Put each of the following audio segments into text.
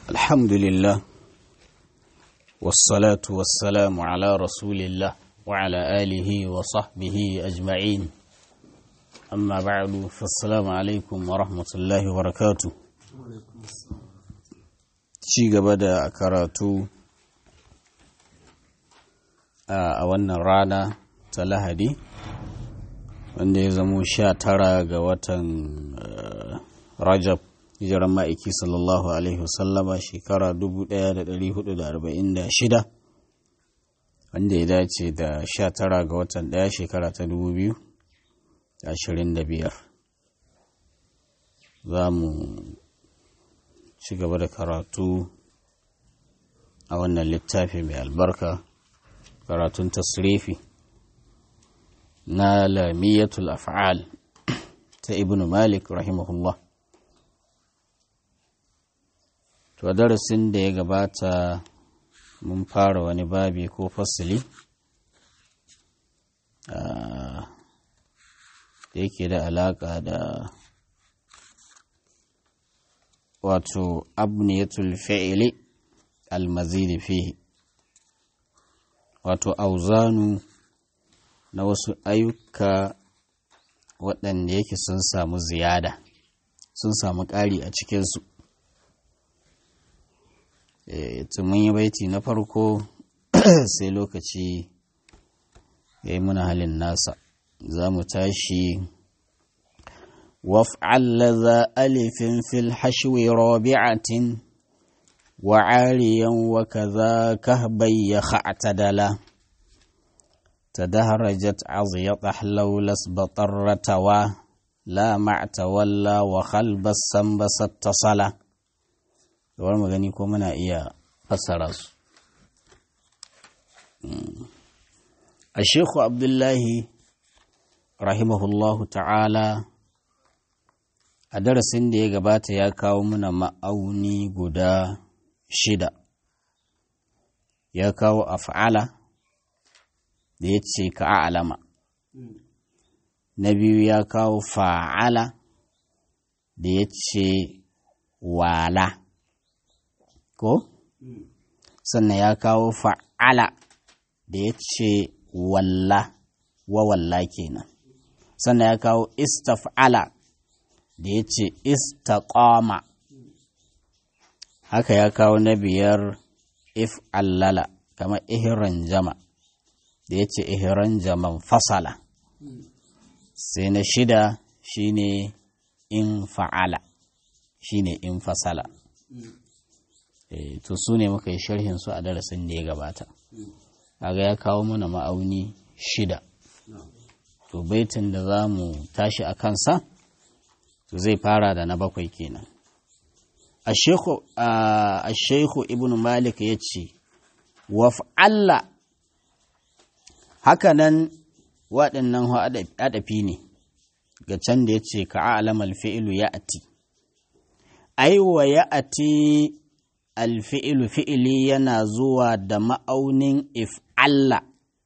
الحمد لله والصلاة والسلام على رسول الله وعلى آله وصحبه أجمعين أما بعد فالسلام عليكم ورحمة الله وبركاته ci gaba da karatu a wannan rana ta lahadi wanda ya zamo sha tara ga watan rajab hijiran ma'aiki sallallahu alaihi wasallama shekara 1446 wanda ya dace da sha tara ga watan daya shekara ta 2025 za mu ci gaba da karatu a wannan littafi mai albarka karatun tasrifi na lamiyatul af'al ta ibn malik rahimahullah to darasin da ya gabata mun fara wani babi ko fasili da yake da alaka da wato abniyatul fi'li almazidi fihi wato auzanu na wasu ayyuka waɗanda yake sun samu ziyada sun samu ƙari a cikinsu e, mun yi baiti na farko sai lokaci ya yi muna halin nasa za mu tashi وافعل ذا ألف في الحشو رابعة وعاليا وكذا كهبي خعتدلا تدهرجت عضيط حلو لسبط الرتوى لا مع تولى وخلب السنبس اتصلا دور مغني ko muna iya fassara su الشيخ عبد الله رحمه الله تعالى a darasin da ya gabata ya kawo mana ma'auni guda shida ya kawo af'ala da ya ce ka alama na biyu ya kawo fa'ala da ya ce wala ko sannan ya kawo fa'ala da ya ce walla wa walla kenan sannan ya kawo istaf'ala da ya ce istaqama haka ya kawo na biyar if allala kamar ihiran jama da ya ce ihiran jaman fasala sai na shida shine in fa'ala shine in fasala e, to su ne muka yi sharhin su a darasin da ya gabata kaga ya kawo mana ma'auni shida to baitin da za mu tashi a kansa to zai fara da na bakwai kenan a shehu ibn malik ya ce waf'alla hakanan waɗannan adafi ne ga can da ya ce ka alamal fi'ilu ya ati aiwa ya ati alfi'ilu fi'ili yana zuwa da ma'aunin if'alla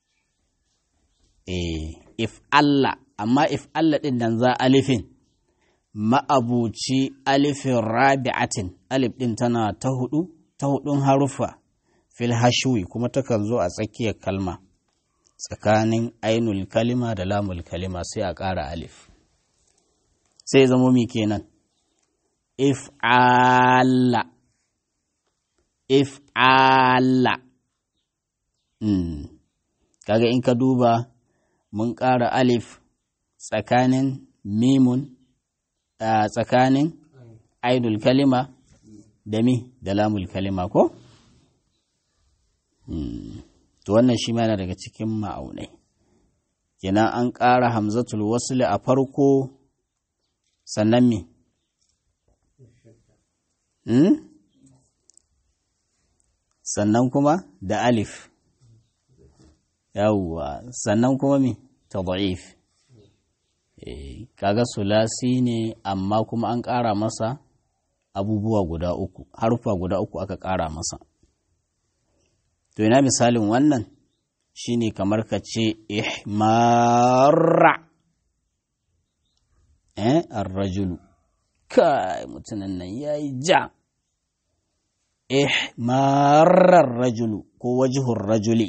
eh if'alla amma if'alla ɗin nan za alifin ma'abuci alifin rabi'atin alif ɗin tana ta hudu ta hudun haruffa fil hashwi kuma takan zo a tsakiyar kalma tsakanin ainul kalima da lamul kalima sai a ƙara alif sai zamo mi kenan if'ala if'ala mm. kaga in ka duba mun ƙara alif tsakanin mimun a tsakanin ainul kalima da mi da lamul kalima ko? to wannan shi mana daga cikin ma'aunai kenan an ƙara hamzatul wasli a farko sannan mi sannan kuma da alif yawwa sannan kuma mi ta kaga sulasi ne amma kuma an ƙara masa abubuwa guda uku harfa guda uku aka ƙara masa to ina misalin wannan shine kamar ka ce ihmarra eh arrajulu kai mutumin nan yayi ja ihmarar rajulu ko wajihun rajuli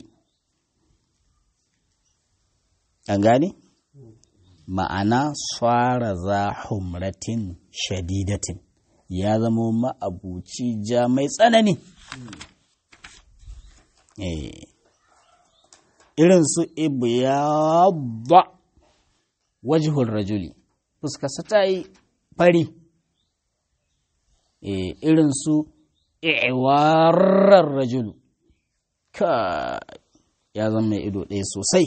an gane ma'ana swara za humratin shadidatin ya zama ma'abuci ja mai tsanani irin su ibyadda wajihun rajuli fuskarsa ta yi fari irin su iwarar rajulu ka ya zama mai ido ɗaya sosai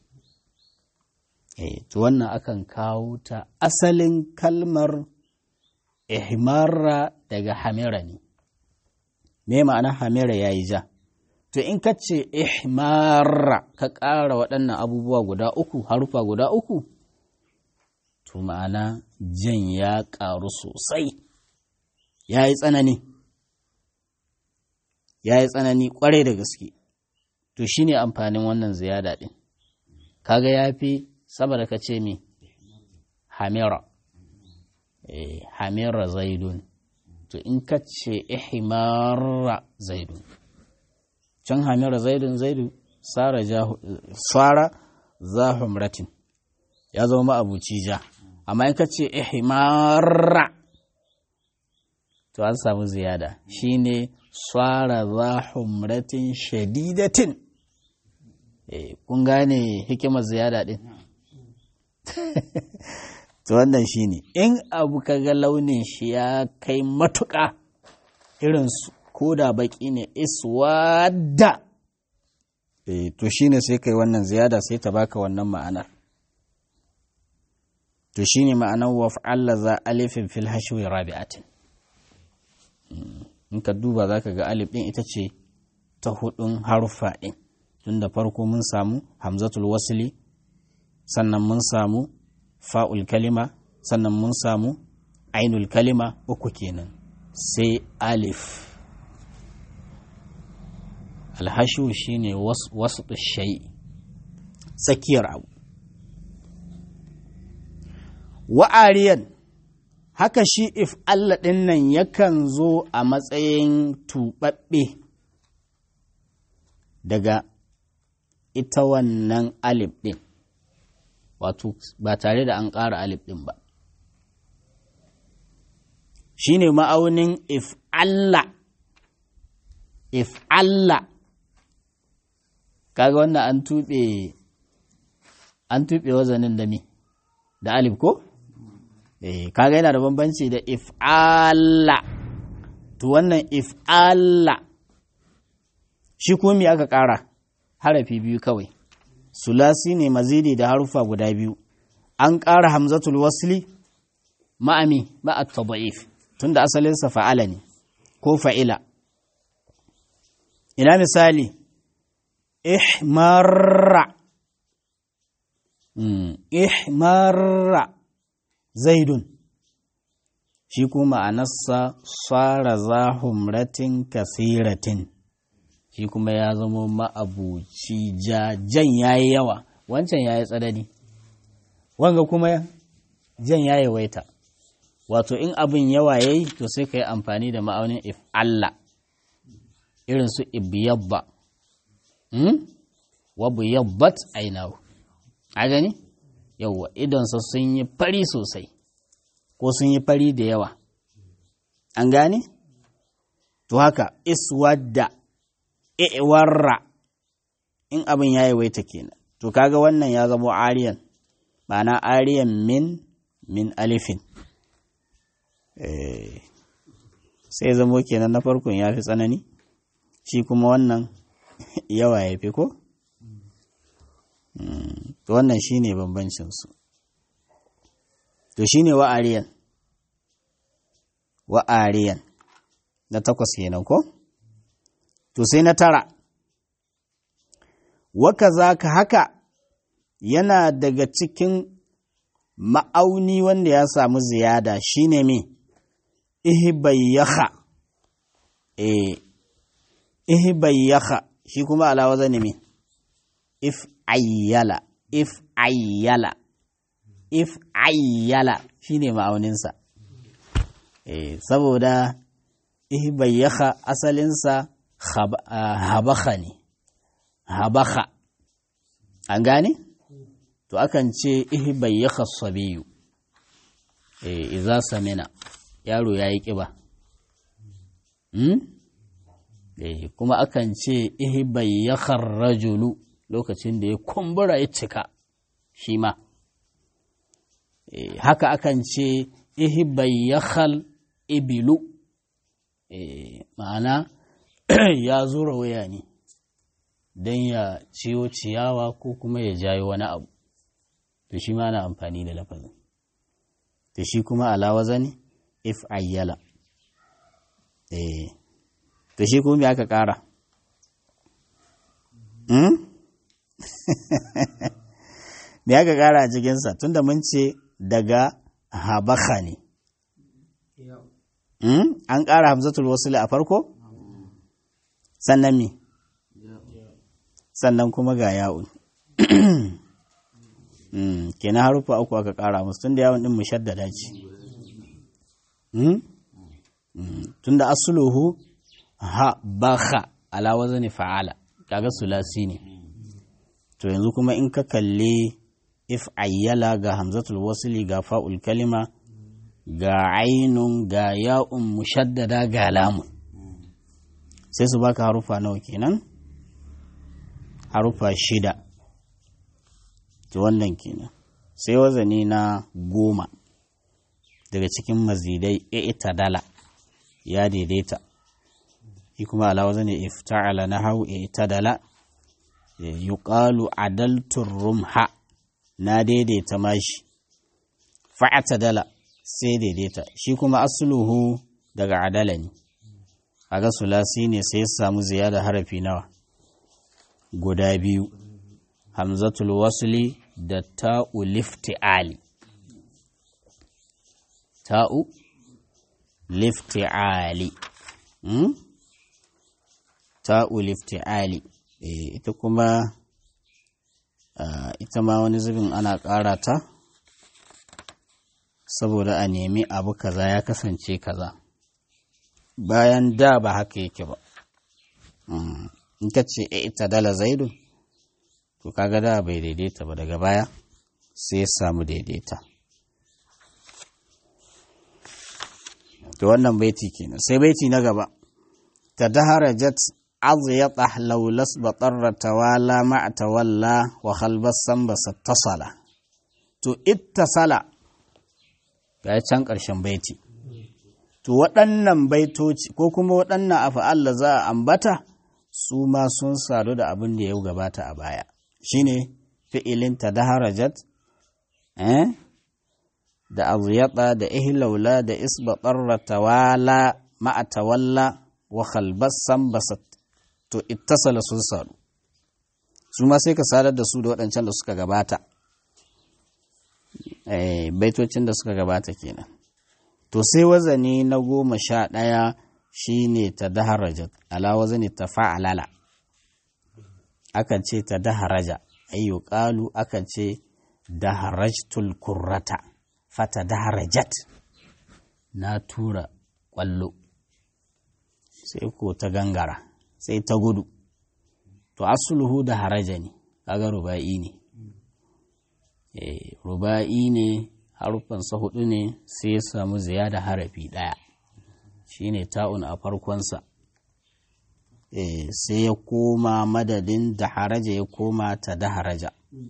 to wannan akan kawo ta asalin kalmar ihmarra daga hamira ne me ma'ana hamira ya yi ja to in ka ce ihmarra ka ƙara waɗannan abubuwa guda uku harufa guda uku to ma'ana jan ya ƙaru sosai ya yi tsanani ya yi tsanani ƙwarai da gaske to shi ne amfanin wannan ziyada ɗin kaga ya fi saboda ka ce mi hamira eh, hamira zaidun to in ka ce ihimara zaidun can hamira zaidun zaidu sara zahumratin ya zama ma'abuci ja amma in ka ce ihimara to an samu ziyada shine swara zahumratin shadidatin eh, kun gane hikimar ziyada din to wannan shine in abu kaga launin shi ya kai matuƙa irin ko da baki ne iswada eh to shine sai kai wannan ziyada sai ta baka wannan ma'anar to shine ma'anar waf'alla za alifin fil hashwi rabi'atin in ka duba zaka ga alif din ita ce ta hudun haruffa din tun da farko mun samu hamzatul wasli sannan mun samu fa'ul kalima sannan mun samu ainul kalima uku kenan sai alif alhashu shine wasu shai tsakiyar abu wa'ariyan haka shi if Allah ɗin nan yakan zo a matsayin tuɓaɓɓe daga ita wannan alif ɗin wato ba tare da an ƙara alif ɗin ba shi ne ma'aunin if Allah if Allah kaga wannan an tuɓe an tuɓe wazanin da me da alif ko? eh kaga yana da bambanci da if Allah to wannan if Allah shi kuma me aka ƙara harafi biyu kawai sulasi ne mazidi da harufa guda biyu an ƙara hamzatul wasli ma'ami ma'at tada'if tunda asalinsa fa'ala ne ko fa'ila ina misali ihmarra ihmarra zaidun shi kuma ma'anarsa tsara zahumratin kasiratin shi kuma ya zama ma'abuci ja jan ya yi yawa wancan ya yi tsanani wanga kuma jan ya yi waita wato in abin yawa ya yi to sai ka yi amfani da ma'aunin if Allah irin su ibiyabba wabu yabbat ainihu a gani yauwa idonsa sun yi fari sosai ko sun yi fari da yawa an gane to haka iswadda iwarra in abin ya yi waita kenan to kaga wannan ya zama ariyan ma'ana ariyan min min alifin sai zamo kenan na farkon ya fi tsanani shi kuma wannan yawa ya fi ko to wannan shi ne bambancinsu to shi ne wa'ariyan wa'ariyan na takwas kenan ko to sai na tara waka za ka haka yana daga cikin ma'auni wanda ya samu ziyada shine me ihbayyaha eh ihbayyaha shi kuma alawa zane me if ayyala if ayyala if ayyala shine ma'auninsa eh saboda ihbayyaka asalinsa habaka ne habaka an gane to akan ce ihbayyaka sabiyu eh iza samina yaro yayi kiba hmm? eh kuma akan ce ihbayyaka rajulu lokacin da ya kumbura ya cika shi ma haka akan ce ihbayyakhal ibilu ma'ana ya zura waya ne don ya ciwo ciyawa ko kuma ya jayo wani abu to shi ma na amfani da lafazin to shi kuma alawaza ne if ayyala to shi kuma me aka kara me aka kara a cikinsa tunda mun ce daga habaka ne an ƙara hamzatul wasuli a farko sannan mi sannan kuma ga ya'un kenan harufa uku aka ƙara musu tunda yawon ɗin mushaddada ce tunda asuluhu ha baka ala wazani fa'ala kaga sulasi ne to yanzu kuma in ka kalli if ayyala ga hamzatul wasili ga fa'ul kalima ga ainun ga ya'un mushaddada ga lamun sai su baka harufa nawa kenan harufa shida to wannan kenan sai wazani na goma daga cikin mazidai ita dala ya daidaita shi kuma ala wazani ifta'ala na hau ita dala yuqalu adaltur rumha na daidaita mashi fa'ata dala sai daidaita shi kuma asluhu daga adala ne kaga sulasi ne sai ya samu ziyada harafi nawa guda biyu hamzatul wasli da ta'u lifti'ali ta'u lifti'ali hmm? ta'u lifti'ali e, ita kuma uh, ita ma wani zubin ana ƙara ta saboda a nemi abu kaza ya kasance kaza bayan da ba haka yake ba in ka ce ita dala zaidu to kaga da bai daidaita ba daga baya sai ya samu daidaita to wannan baiti kenan sai baiti na gaba ta daharajat azyata laulas batarra tawala ma'a tawalla wa khalbas sambasa tasala to ittasala ga can ƙarshen baiti to waɗannan baitoci ko kuma waɗannan afa'al da za a ambata su ma sun sadu da abin da ya gabata a baya shine fi'ilin ta daharajat eh da aziyata da ihlaula da isbatarra tawala ma'a tawalla wa khalbassan basat to ittasala sun sadu su ma sai ka sadar da su da waɗancan da suka gabata baitocin da suka gabata kenan to sai wazani na goma sha ɗaya shine ta daharajat ala wazani ta fa'alala akan ce ta daharaja ayyu qalu akan ce daharajtul kurrata fata daharajat na tura ƙwallo sai ko ta gangara sai ta gudu to asuluhu da haraja ne kaga ruba'i ne ruba'i ne harufansa hudu ne sai ya samu ziyada harafi ɗaya shine ta'un a farkonsa sai ya koma madadin da haraja ya koma ta da haraja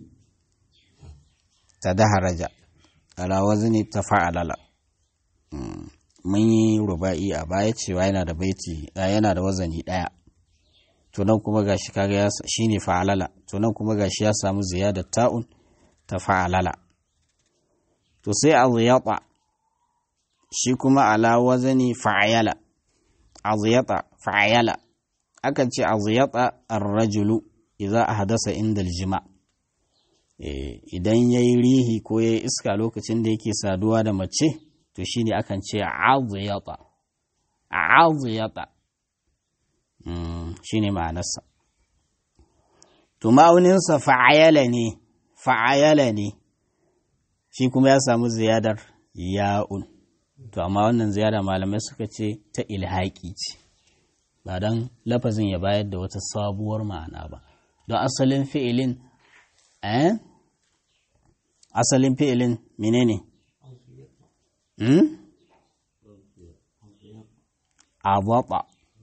ta da haraja ala wazni ta fa'alala mun yi ruba'i a baya cewa yana da baiti yana da wazani ɗaya to nan kuma gashi kaga ya shine fa'alala to nan kuma gashi ya samu ziyadar ta'un ta fa'alala to sai aziyata shi kuma ala wazani fa'ayala aziyata fa'ayala akan ce aziyata ar-rajulu idza ahdasa inda aljima idan yayi rihi ko yayi iska lokacin da yake saduwa da mace to shine akan ce aziyata aziyata shine ma'anarsa to ma'auninsa fa'ayala ne fa'ayala ne shi kuma ya samu ziyadar ya'un to amma wannan ziyara malamai suka ce ta ilhaƙi ce ba don lafazin ya bayar da wata sabuwar ma'ana ba don asalin fi'ilin eh asalin fi'ilin menene hmm? awaba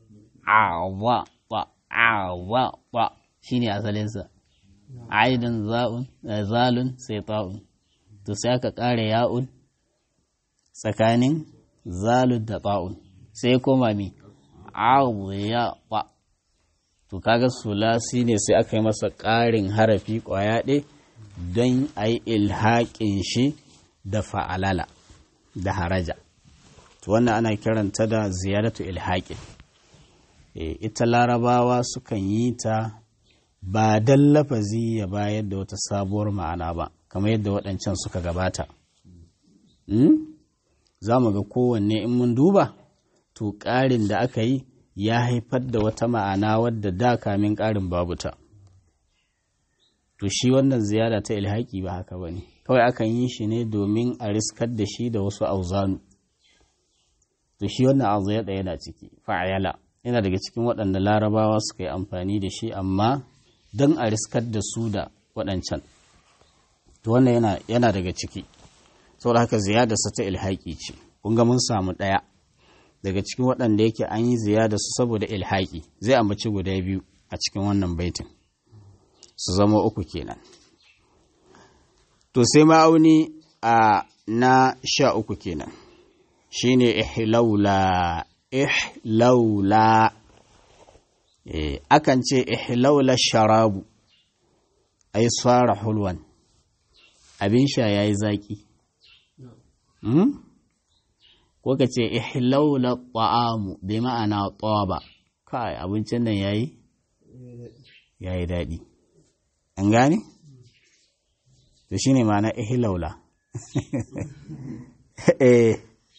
awaba awaba shine asalinsa aidan za'un zalun sai ta'un to sai aka ƙara ya'un tsakanin zalun da ta'un sai koma mi awaba to kaga sulasi ne sai aka yi masa ƙarin harafi ƙwaya ɗe don a yi ilhaƙin shi da fa'alala da haraja to wannan ana kiranta da ziyaratu ilhaƙin ita larabawa sukan yi ta ba don lafazi ya bayar da wata sabuwar ma'ana ba kamar yadda waɗancan suka gabata za mu ga kowanne in mun duba to ƙarin da aka yi ya haifar da wata ma'ana wadda da kamin ƙarin babu ta to shi wannan ziyara ta ilhaƙi ba haka ba ne kawai akan yi shi ne domin a riskar da shi da wasu auzanu to shi wannan azu ya yana ciki fa'ayala yana daga cikin waɗanda larabawa suka yi amfani da shi amma don a riskar da su da waɗancan to wannan yana, yana daga ciki saboda haka ziyadarsa ta ilhaƙi ce kun ga mun samu ɗaya daga cikin waɗanda yake an yi ziyada su saboda ilhaƙi zai ambaci guda biyu a cikin wannan baitin su zama uku kenan to sai ma'auni a na sha uku kenan shine ihlaula ihlaula eh akan ce ihlaula sharabu ai tsara hulwan abin sha yayi zaki hmm? ko ka ce ihlaula ta'amu bi ma'ana taba kai abincin nan yayi yayi daɗi an gane to shine ma'ana ihlaula eh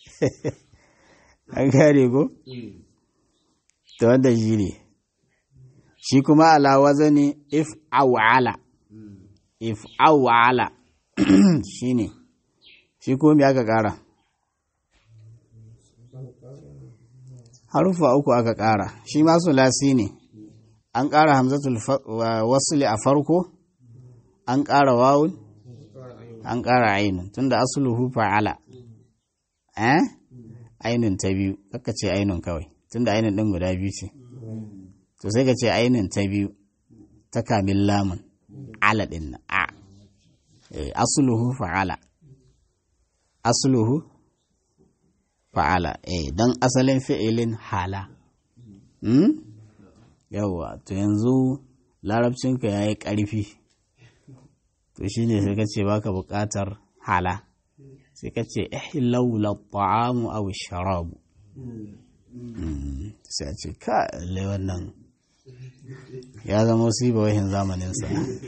an gane ko to wanda shi ne shi kuma ala wazani if awala if awala shine shi kuma me aka kara harufa uku aka ƙara shi ma sulasi ne an ƙara hamzatul wasli a farko an ƙara wawun an ƙara ainun tunda asluhu fa'ala eh ainun ta biyu kaka ce ainun kawai tunda ainun din guda biyu ce to sai ka ce ainun ta biyu ta kamin lamun ala din na a asluhu fa'ala asluhu fa'ala eh don asalin fi'ilin hala hmm? yawwa to yanzu larabcinka ya yi ƙarfi to shi ne sai ka ce baka buƙatar hala sai ka ce ihlaula ta'amu aw sharabu sai a ce ka lai wannan ya zama wahin zamaninsa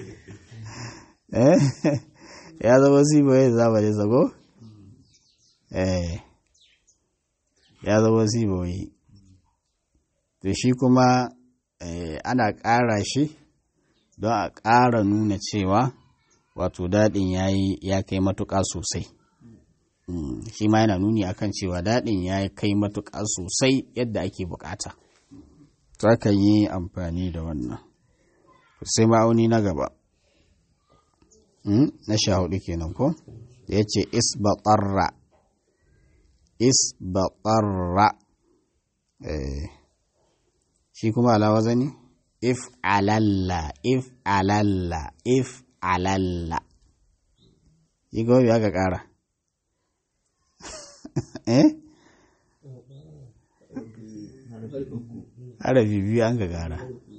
ya zama wahin zamaninsa ko eh ya zama siboyi to shi kuma ana ƙara shi don a ƙara nuna cewa wato daɗin ya kai matuƙa sosai shi ma yana nuni akan cewa daɗin ya kai matuƙa sosai yadda ake buƙata to aka yi amfani da wannan sai ma'auni na gaba na sha hudu kenan ko da ya ce isbaƙarra isbaƙarra shi kuma alawa zani if alalla if alalla if alalla shi gobe aka ƙara eh harafi biyu an ka ƙara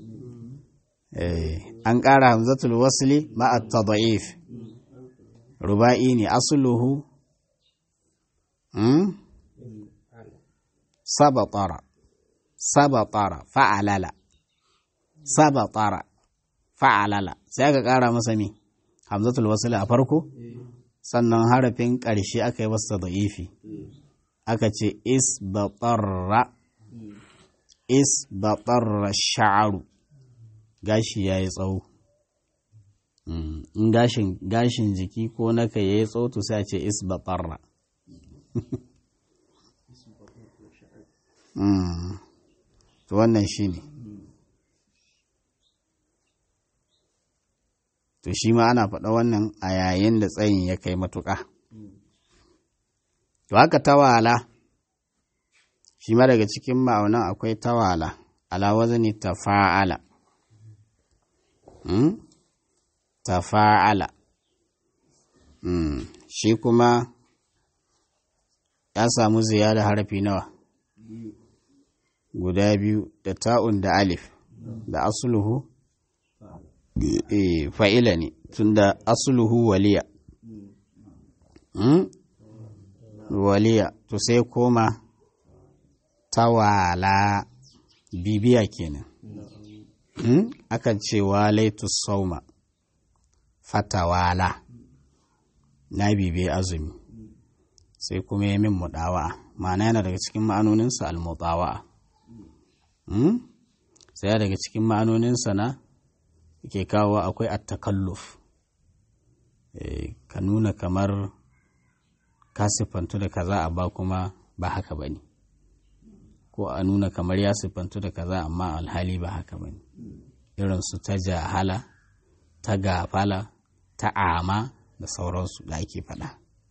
an ƙara hamzatul wasli ma'a tada'if ruba'i ne asuluhu sabatara sabatara fa'alala sabatara fa'alala sai aka ƙara masa mi hamzatul wasli a farko sannan harafin ƙarshe aka yi masa da'ifi aka ce isbatarra isbatarra sha'aru gashi ya yi tsawo in gashin jiki ko naka ya yi tsawo to sai a ce isbatarra Mm. to wannan shi ne to shi ma ana faɗa wannan a yayin da tsayin ya kai matuƙa to haka tawala shi ma daga cikin ma'aunan akwai tawala ala wazani tafa'ala mm? tafa'ala mm. shi kuma ya samu ziyada harafi nawa guda biyu da ta'un da alif da asuluhu e, fa'ila ne tunda asuluhu waliya mm? waliya to sai koma tawala bibiya kenan mm? akan ce walaitu sauma fatawala na bibiya azumi sai kuma ya min mudawa ma'ana yana daga cikin ma'anoninsa al-mutawa mm? sai daga cikin ma'anoninsa na ke kawo akwai attakalluf e, ka nuna kamar ka siffantu da kaza a ba kuma ba haka ba ne ko a nuna kamar ya siffantu da kaza amma alhali ba haka ba ne irin su ta jahala ta gafala ta ama da sauransu da ake faɗa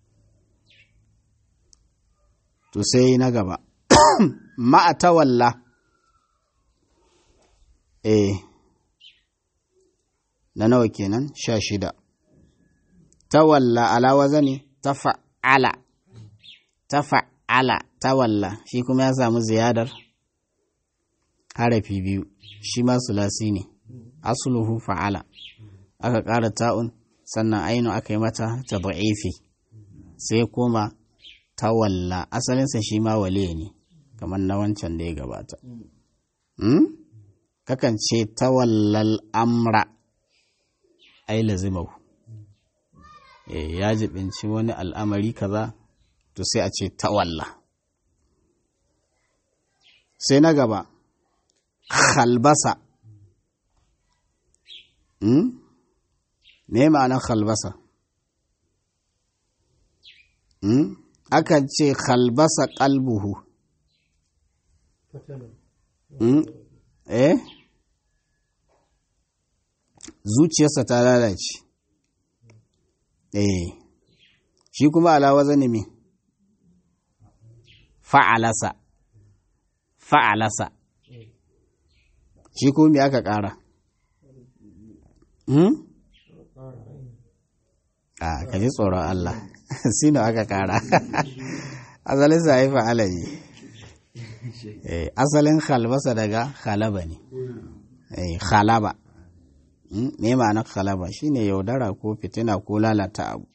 to sai na gaba ma'atawalla eh na nawa kenan sha shida tawalla ala wazani tafa'ala tafa'ala tawalla shi kuma ya samu ziyadar harafi biyu shi ma sulasi ne asluhu fa'ala aka ƙara ta'un sannan ainu aka yi mata ta da'ifi sai kuma tawalla asalinsa shi ma wale ne kamar na wancan da ya gabata kakan ce tawallal amra ai lazimahu ya jibinci wani al'amari kaza to sai a ce tawalla sai na gaba khalbasa me ma'anar khalbasa akan ce khalbasa kalbuhu eh zuciyarsa ta lalace eh shi kuma alawa zane me fa'alasa fa'alasa shi kuma me aka ƙara hmm? a ka ji tsoron Allah sino aka ƙara asalin sa yi fa'ala ne asalin khalbasa daga khalaba ne khalaba me ma'anar khalaba shine yaudara ko fitina ko lalata abu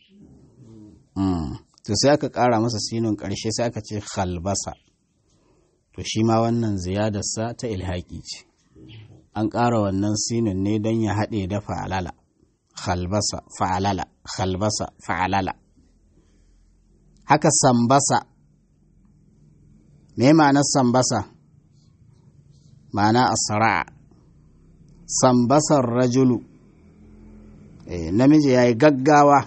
to sai aka ƙara masa sinin ƙarshe sai aka ce khalbasa to shi ma wannan ziyadarsa ta ilhaƙi ce an ƙara wannan sinin ne don ya haɗe da fa'alala khalbasa fa'alala khalbasa fa'alala haka sambasa me ma'anar sambasa ma'ana asra'a sambasar rajulu namiji ya yi gaggawa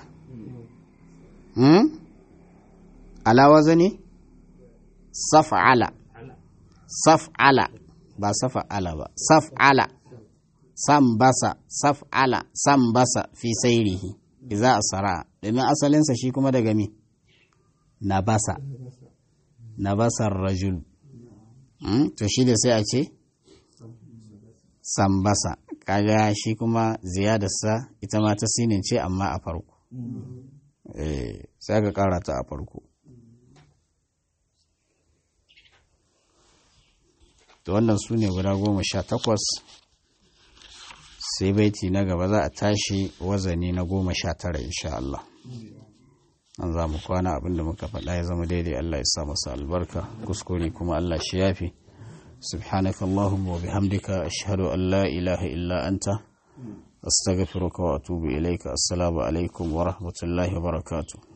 alawa zane saf'ala saf'ala ba saf'ala ba saf'ala sambasa saf'ala sambasa fi sairihi iza asara domin asalinsa shi kuma daga mi nabasa nabasar rajul to shi da sai a ce sambasa kaga shi kuma ziyadarsa ita ma ta sinin ce amma a farko sai ka kara ta a farko to wannan su ne guda goma sha takwas sai baiti na gaba za a tashi wazani na goma sha tara insha Allah an za mu kwana abinda muka faɗa ya zama daidai Allah ya sa masa albarka kuskure kuma Allah shi yafi سبحانك اللهم وبحمدك أشهد أن لا إله إلا أنت أستغفرك وأتوب إليك السلام عليكم ورحمة الله وبركاته